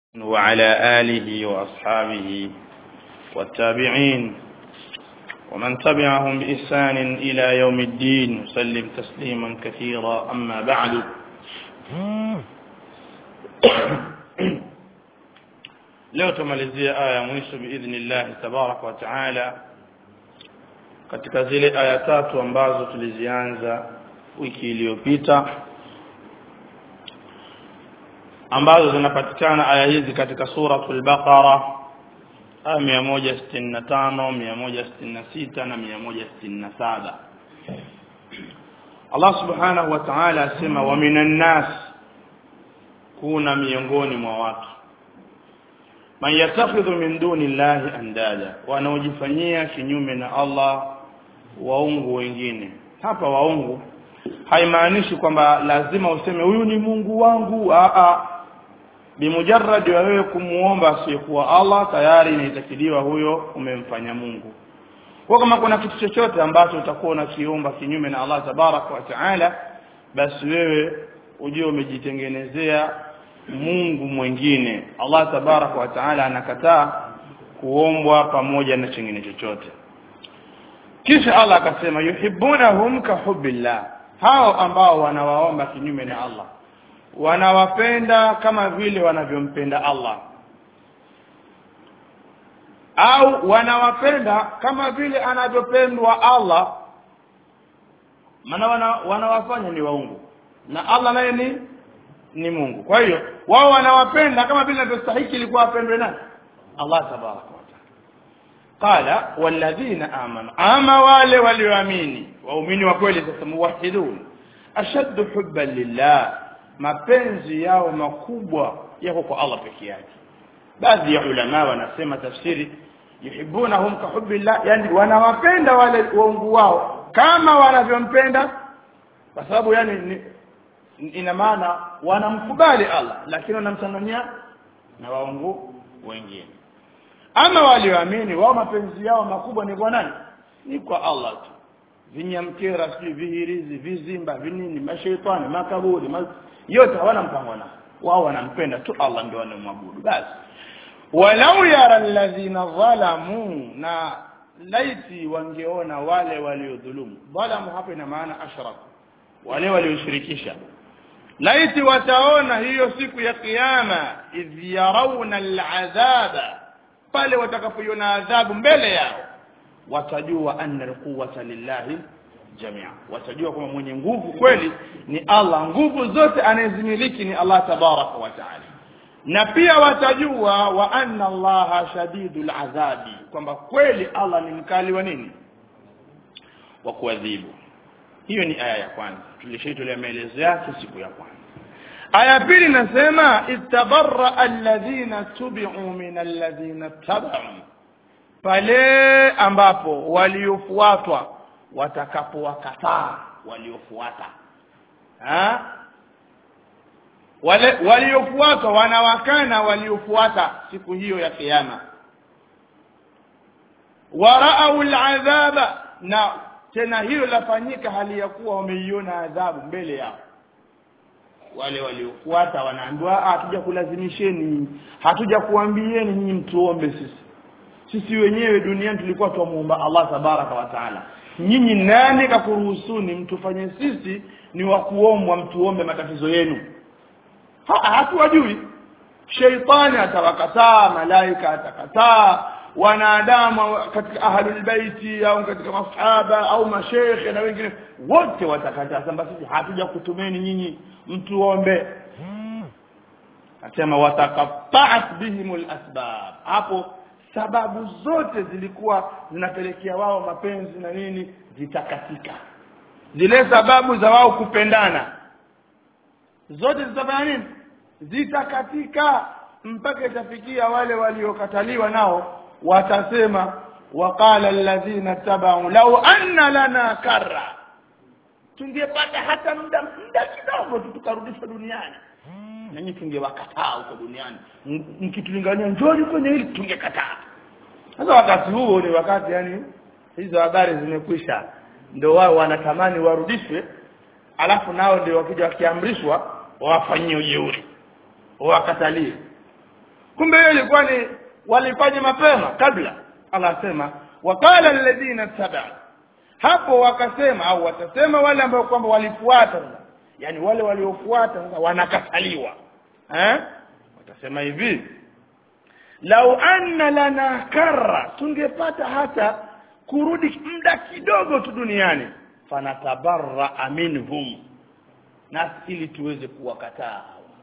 وعلى آله وأصحابه والتابعين ومن تبعهم بإحسان إلى يوم الدين وسلم تسليما كثيرا أما بعد leo tumalizia aya ya mwisho biidhnillahi tabaraka wa taala katika zile aya tatu ambazo tulizianza wiki iliyopita ambazo zinapatikana aya hizi katika suratul baqara aya 165 166 na 167 Allah subhanahu wa ta'ala asema wa minan nas kuna miongoni mwa watu man yatakhidhu min duni llahi andada wanaojifanyia kinyume na Allah waungu wengine hapa waungu haimaanishi kwamba lazima useme huyu ni Mungu wangu a a bimujarrad wa wewe kumuomba asiyekuwa Allah tayari inaitakiliwa huyo umemfanya Mungu kwa kama kuna kitu chochote ambacho utakuwa unakiomba kinyume na Allah tabaraka wa taala basi wewe ujue umejitengenezea Mungu mwingine Allah tabaraka wa taala anakataa kuombwa pamoja na chingine chochote kisha Allah akasema yuhibbunahum ka hubbillah hao ambao wanawaomba kinyume na Allah wanawapenda kama vile wanavyompenda Allah au wanawapenda kama vile anavyopendwa Allah maana wana, wanawafanya ni waungu na Allah naye ni ni Mungu kwa hiyo wao wanawapenda kama vile anavyostahili ilikuwa apendwe nani Allah tabaraka wa taala qala walladhina amanu ama wale walioamini waumini wa kweli sasa muwahidun ashaddu hubban lillah mapenzi yao makubwa yako kwa Allah peke yake baadhi ya ulama wanasema tafsiri yuhibbunahum ka hubbillah yani wanawapenda wale waungu wao kama wanavyompenda kwa sababu yani ni, ina maana wanamkubali Allah lakini wanamtangania na waungu wengine ama walioamini wao mapenzi yao makubwa ni kwa nani ni kwa Allah tu vinyamkera sijui vihirizi vizimba vinini mashaitani makaburi ma... yote hawana mpango nao wao wanampenda tu Allah ndio wanamwabudu basi walau yara alladhina zalamu na laiti wangeona wale waliodhulumu dhalamu hapa ina maana ashraku wale walioshirikisha laiti wataona hiyo siku ya kiyama idh yarawna al'adhaba pale watakapoiona adhabu mbele yao watajua anna alquwwata lillahi jamia watajua kwamba mwenye nguvu kweli ni Allah nguvu zote anayezimiliki ni Allah tabaraka wa taala na pia watajua wa anna Allah shadidul adhabi kwamba kweli Allah ni mkali wa nini wa kuadhibu hiyo ni aya ya kwanza tulishaitolea maelezo yake siku ya kwanza aya pili nasema istabarra alladhina tubi'u min alladhina tabau pale ambapo waliofuatwa watakapowakataa waliofuata ha wale waliofuatwa wanawakana waliofuata siku hiyo ya kiyama waraau aladhaba na tena hilo lafanyika hali ya kuwa wameiona adhabu mbele yao wale waliofuata wanaambiwa hatuja kulazimisheni hatuja kuambieni nyinyi mtuombe sisi sisi wenyewe duniani tulikuwa tumuomba Allah tabaraka wa taala nyinyi nani kakuruhusuni mtufanye sisi ni wa kuombwa mtuombe matatizo yenu hatuwajui sheitani atawakataa malaika atakataa wanadamu katika ahlul baiti au katika masahaba au mashekhe na wengine wote watakataa samba sisi hatuja kutumeni nyinyi mtuombe asema watakaffa'at bihimul asbab hapo sababu zote zilikuwa zinapelekea wao mapenzi na nini zitakatika zile sababu za wao kupendana zote zitafanya nini zitakatika mpaka itafikia wale waliokataliwa nao watasema waqala alladhina tabau law anna lana karra tungepata hata muda muda kidogo tu tukarudishwa duniani nanyi tungewakataa huko duniani mkitulingania njoni kwenye hili tungekataa sasa wakati huo ni wakati yani hizo habari zimekwisha ndio wao wanatamani warudishwe alafu nao ndio wakija wakiamrishwa wawafanyie ujeuri wakatalie kumbe hiyo ilikuwa ni walifanya mapema kabla Allah asema waqala alladhina tabau hapo wakasema au watasema wale ambao kwamba walifuata yani wale waliofuata sasa wanakataliwa eh watasema hivi lau anna lana karra tungepata hata kurudi muda kidogo tu duniani fanatabarra minhum na ili tuweze kuwakataa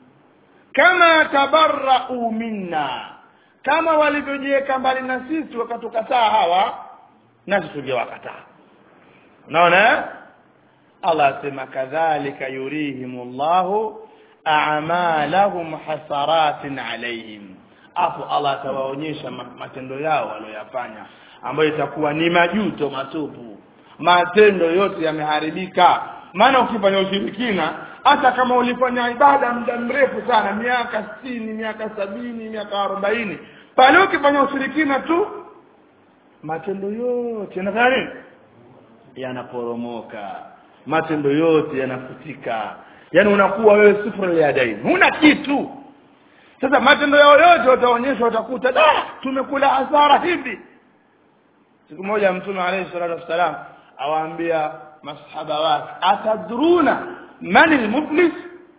kama tabarra'u minna kama walivyojiweka mbali na sisi wakatukataa hawa nasi tungewakataa unaona Allah asema kadhalika yurihimullahu a'malahum hasaratin alaihim hapo Allah atawaonyesha matendo yao waliyofanya ambayo itakuwa ni majuto matupu matendo yote yameharibika maana ukifanya ushirikina hata kama ulifanya ibada muda mrefu sana miaka sitini miaka sabini miaka arobaini pale ukifanya ushirikina tu matendo yote yanafanya nini yanaporomoka matendo yote yanafutika yani unakuwa wewe sifra ya daini huna kitu sasa matendo yao yote wataonyeshwa watakuta da tumekula hasara hivi siku moja mtume alayhi salatu wassalam awaambia masahaba wake atadruna man almuflis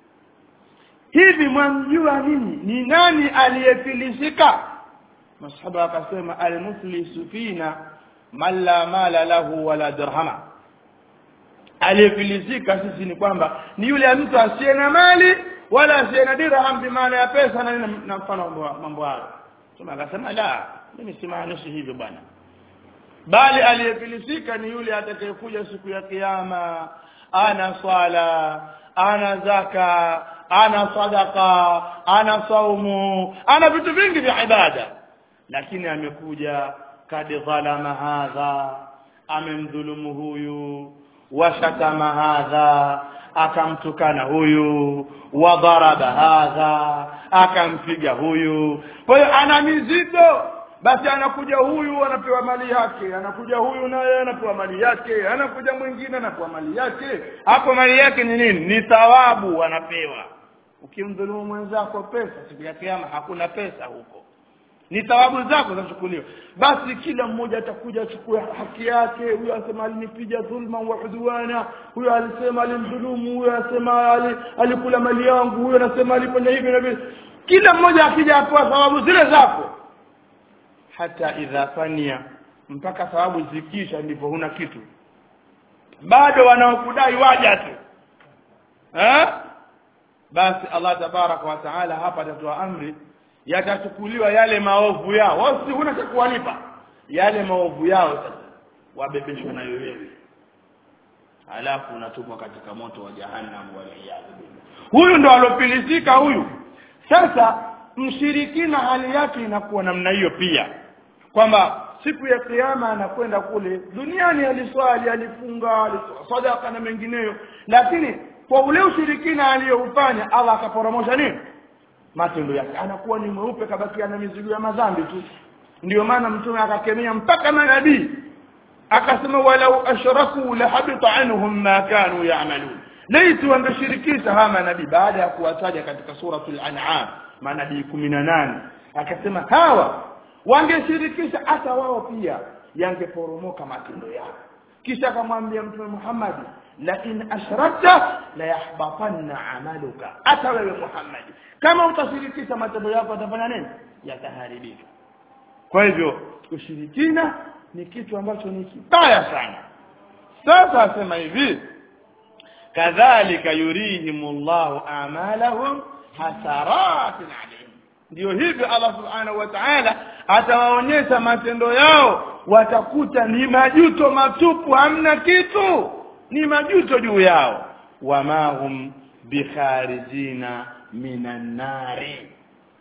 hivi mwamjua nini ni nani aliyefilisika masahaba wakasema almuflisu fina man la mala lahu wala dirhama aliyefilisika sisi ni kwamba ni yule mtu asiye na mali wala asiye na dirham bimaana ya pesa na na mfano mambo hayo sema akasema la mimi simaanishi hivyo bwana bali aliyefilisika ni yule atakayekuja siku ya kiyama ana swala ana zaka ana sadaka ana saumu ana vitu vingi vya ibada lakini amekuja kad dhalama hadha amemdhulumu huyu washatama hadha akamtukana huyu wadharaba hadha akampiga huyu kwa hiyo ana mizigo basi anakuja huyu anapewa mali yake anakuja huyu naye anapewa mali yake anakuja mwingine anapewa mali yake hapo mali yake ni nini ni thawabu anapewa ukimdhulumu mwenzako pesa siku ya kiyama hakuna pesa huko ni thawabu zako zachukuliwa basi kila mmoja atakuja achukue haki yake huyo asema alinipiga dhulma wa udwana huyo alisema alimdhulumu huyo asema alikula mali yangu huyo anasema alifanya hivi na vile kila mmoja akija apewa thawabu zile zako hata idha fania mpaka thawabu zikisha ndipo huna kitu bado wanaokudai waja tu eh basi Allah tabaraka wa taala hapa atatoa amri yatachukuliwa yale maovu yao wao si huna cha kuwalipa yale maovu yao sasa wabebeshwa nayo wewe alafu unatupwa katika moto wa jahannam waliyadhu huyu ndo alopilisika huyu sasa mshirikina hali yake inakuwa namna hiyo pia kwamba siku ya kiyama anakwenda kule duniani aliswali alifunga alitoa sadaka na mengineyo lakini kwa ule ushirikina aliyoufanya Allah akaporomosha nini matendo yake anakuwa ni mweupe kabakia na mizigo ya madhambi tu ndio maana mtume akakemea mpaka manabii akasema walau ashraku la habita anhum ma kanu ya'malun laitu wangeshirikisha hawa manabii baada ya kuwataja katika suratul an'am manabii 18 akasema hawa wangeshirikisha hata wao pia yangeporomoka matendo yao kisha akamwambia mtume Muhammad la in ashrakta la yahbatanna amaluka hata wewe Muhammad kama utashirikisha matendo yako yatafanya nini yataharibika kwa hivyo ushirikina ni kitu ambacho ni kibaya sana sasa asema hivi kadhalika yurihimullahu a'malahum hasaratin alayhim ndio hivyo Allah subhanahu wa ta'ala atawaonyesha matendo yao watakuta ni majuto matupu hamna kitu ni majuto juu yao wama hum bikharijina minan nari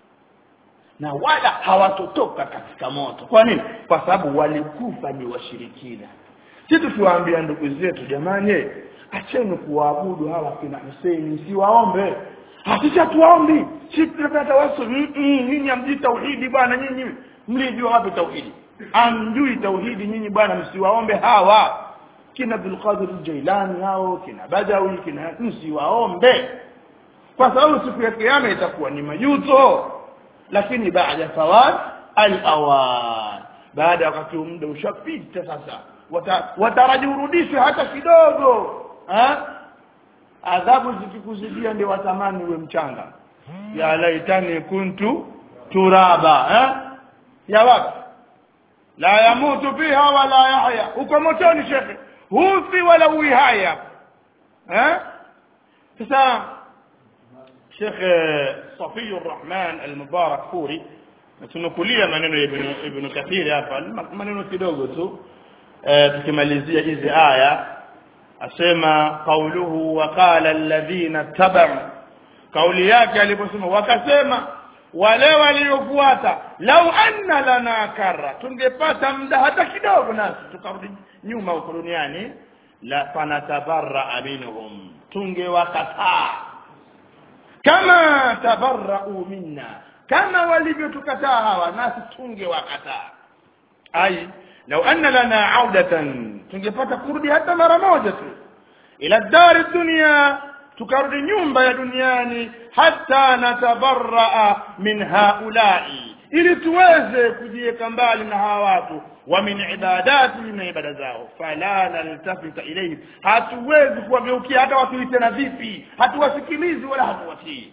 na wala hawatotoka katika moto kwa nini kwa sababu walikufa ni washirikina sisi tukiwaambia ndugu zetu jamani acheni kuwaabudu hawa kina Hussein siwaombe hakika tuombi sisi tunataka tawasul nyinyi amjui tauhidi bwana nyinyi mlijua wapi tauhidi amjui tauhidi nyinyi bwana msiwaombe hawa kina Abdul Qadir Jailani hao kina Badawi kina msiwaombe kwa sababu siku ya kiyama itakuwa ni majuto lakini baada fawat al-awan baada ya wakati muda ushapita sasa Wata- wataraji urudishwe hata kidogo ha? adhabu zikikuzidia ndio watamani uwe mchanga ya laitani kuntu turaba ha? ya wapi la yamutu fiha wala yahya uko motoni shekhe hufi wala uihaya eh sasa Sheikh Safi Rahman Al-Mubarak Furi tunukulia maneno ya Ibn Ibn Kathir hapa maneno kidogo tu eh, tukimalizia hizi aya asema qauluhu wa qala alladhina tabau kauli yake aliposema wakasema wale waliofuata lau anna lana karra tungepata muda hata kidogo nasi tukarudi nyuma huko duniani la fanatabarra minhum tungewakataa kama tabarra'u minna kama walivyotukataa hawa nasi tungewakataa ai lau anna lana audatan tungepata kurudi hata mara moja tu ila dari dunia tukarudi nyumba ya duniani hata natabarraa min haulai ili tuweze kujiweka mbali na hawa watu wa min ibadati na ibada zao fala naltafita ilayhim hatuwezi kuwageukia hata watuite na vipi hatuwasikilizi wala hatuwatii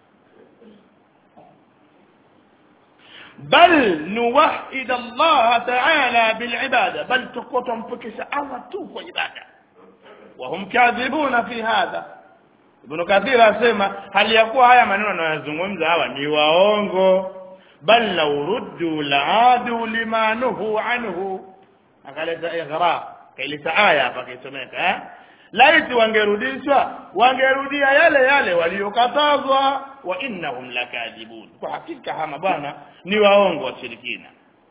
bal nuwahid Allah ta'ala bil ibada bal tukota mpekesha Allah tu kwa ibada وهم كاذبون في هذا Ibn Kathir asema hali ya kuwa haya maneno anayozungumza hawa ni waongo bal law ruddu la'adu lima nuhu anhu akaleta ighra kaileta aya hapa kaisomeka eh laiti wangerudishwa wangerudia yale yale waliokatazwa wa innahum lakadibun kwa hakika hama bwana ni waongo washirikina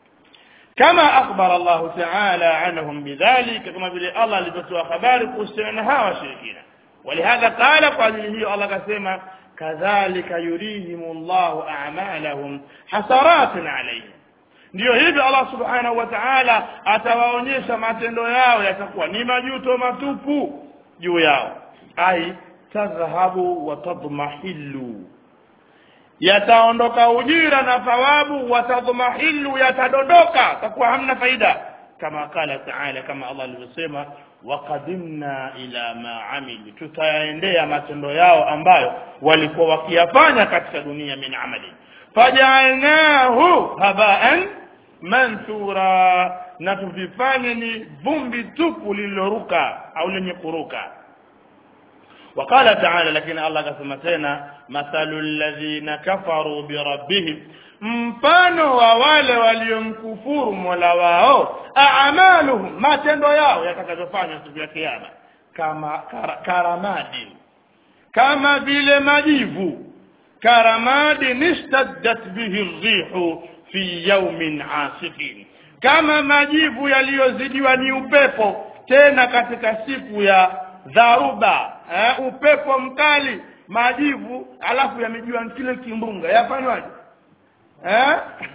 كما أخبر الله تعالى عنهم بذلك كما بلي الله لبسوا خبار قسنها وشركنا ولهذا قال قال هي الله كسيما كذلك يريهم الله أعمالهم حسرات عليهم ndio hivyo Allah subhanahu wa ta'ala atawaonyesha matendo yao yatakuwa ni majuto matupu juu yao ai tadhhabu wa tadmahillu yataondoka ujira na thawabu watadhmahilu yatadondoka takuwa hamna faida kama kala taala kama Allah alivyosema waqadimna ila ma amilu tutayaendea matendo yao ambayo walikuwa wakiyafanya katika dunia min amali fajaalnahu habaan manthura na tuvifanye ni vumbi tupu lililoruka au lenye kuruka وقال تعالى لكن الله كما تena مثل الذين كفروا بربهم mfano wa wale waliomkufuru Mola wao a'maluhum matendo yao yatakayofanywa siku ya kiyama kama kar, karamadi kama vile majivu karamadi nistaddat bihi rihu fi yawmin asifin kama majivu yaliyozidiwa ni upepo tena katika siku ya dharuba eh, upepo mkali majivu alafu yamejua kile kimbunga yafanywaje eh?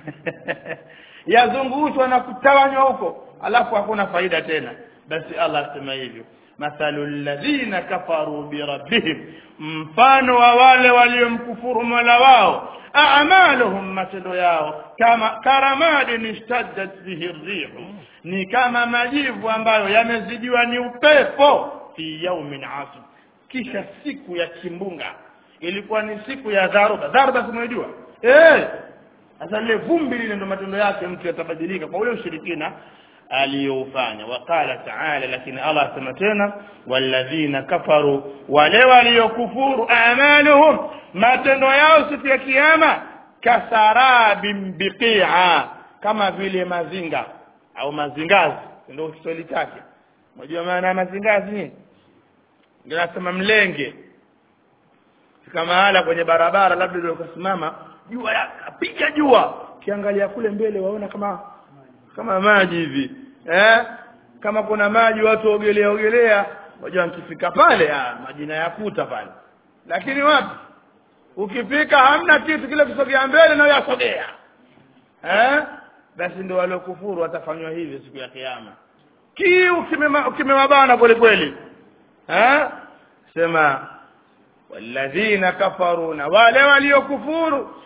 yazungushwa na kutawanywa huko alafu hakuna faida tena basi Allah asema hivyo mathalu alladhina kafaru birabbihim mfano wa wale waliomkufuru mola wao a'maluhum matendo yao kama karamadin ishtaddat bihi rihu ni kama majivu ambayo yamezidiwa ni upepo fi yaumin asif kisha siku ya kimbunga ilikuwa ni siku ya dharuba dharuba simejua eh sasa lile vumbi lile ndo matendo yake mtu yatabadilika kwa ule ushirikina aliyoufanya waqala taala lakini Allah asema tena walladhina kafaru wale waliokufuru amaluhum matendo yao siku ya kiyama kasarabin biqi'a kama vile mazinga au mazingazi ndio Kiswahili chake unajua maana ya mazingazi nini ndio nasema mlenge fika mahala kwenye barabara labda ndio ukasimama jua yapiga jua kiangalia kule mbele waona kama kama maji hivi eh kama kuna maji watu ogelea ogelea wajua nikifika pale ah majina yakuta pale lakini wapi ukifika hamna kitu kile kusogea mbele na yasogea eh basi ndio waliokufuru watafanywa hivi siku ya kiyama kiu kimewabana kweli kweli eh sema walladhina kafaru na wale waliokufuru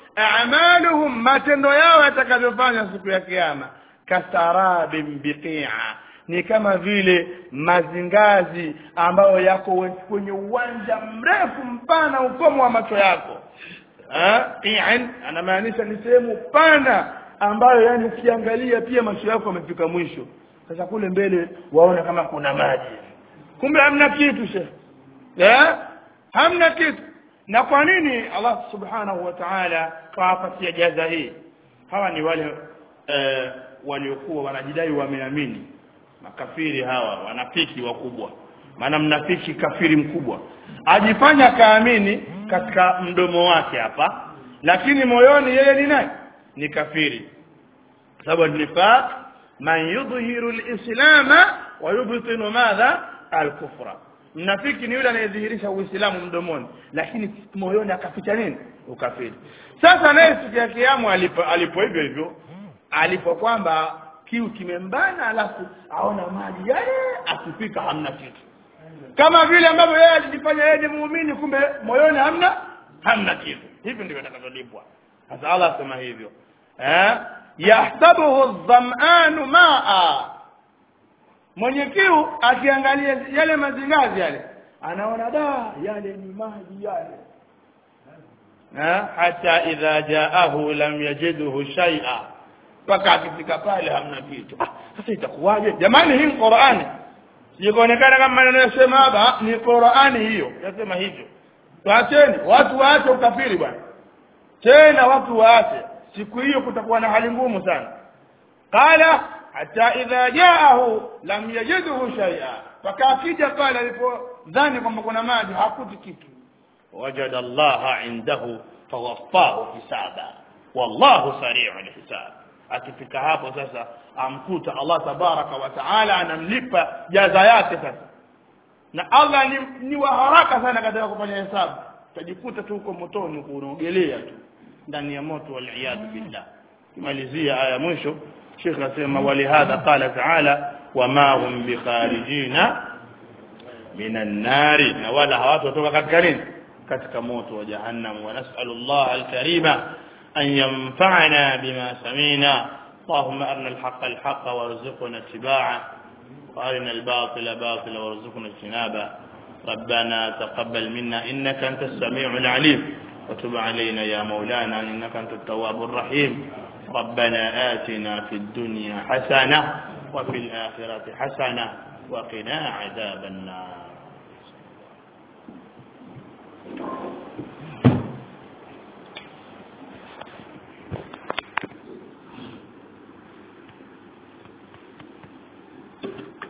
a'maluhum matendo yao yatakavyofanya siku ya kiyama kasarabin biqi'a ni kama vile mazingazi ambayo yako kwenye uwanja mrefu mpana ukomo wa macho yako qi'an anamaanisha ni sehemu pana ambayo yani ukiangalia pia macho yako yamefika mwisho sasa kule mbele waona kama kuna maji kumbe hamna kitu she eh hamna kitu na kwa nini Allah subhanahu wa ta'ala kawapatia jaza hii hawa ni wale eh, waliokuwa wanajidai wameamini makafiri hawa wanafiki wakubwa maana mnafiki kafiri mkubwa ajifanya kaamini katika mdomo wake hapa lakini moyoni yeye ni nani ni kafiri sababu nifaq man yudhihiru alislama wa yubtinu madha alkufra mnafiki ni yule anayedhihirisha uislamu mdomoni lakini moyoni akaficha nini ukafiri sasa naye siku ya kiamu alipo alipo hivyo hivyo alipo kwamba kiu kimembana alafu aona maji yale akifika hamna kitu kama vile ambavyo yeye alijifanya yeye ni muumini kumbe moyoni hamna hamna kitu hivi ndivyo atakavyolipwa sasa Allah asema hivyo eh yahsabuhu adh-dham'anu ma'a mwenye kiu akiangalia yale mazingazi yale anaona da yale ni maji yale eh hata idha jaahu lam yajidhu shay'a mpaka akifika pale hamna kitu ah, sasa itakuwaje jamani hii Qur'ani sikuonekana kama maneno yasema hapa ni Qur'ani hiyo yasema hivyo tuacheni watu waache ukafiri bwana tena watu waache siku hiyo kutakuwa na hali ngumu sana qala hata idha jaahu lam yajidhu shay'a mpaka akija pale alipodhani kwamba kuna maji hakuti kitu wajada Allah indahu fawaffahu hisaba wallahu sari'ul hisab akifika hapo sasa amkuta Allah tabaraka wa taala anamlipa jaza yake sasa na Allah ni, ni wa haraka sana katika kufanya hesabu utajikuta tu uko motoni unaogelea tu ndani ya moto wal billah kimalizia aya mwisho Sheikh asema walihadha qala taala wama hum bikharijina minan nari na wala hawatotoka katika nini katika moto wa jahannam wa nas'alu Allah al-karima أن ينفعنا بما سمينا اللهم أرنا الحق الحق وارزقنا اتباعه وأرنا الباطل باطلا وارزقنا اجتنابه ربنا تقبل منا إنك أنت السميع العليم وتب علينا يا مولانا إنك أنت التواب الرحيم ربنا آتنا في الدنيا حسنة وفي الآخرة حسنة وقنا عذاب النار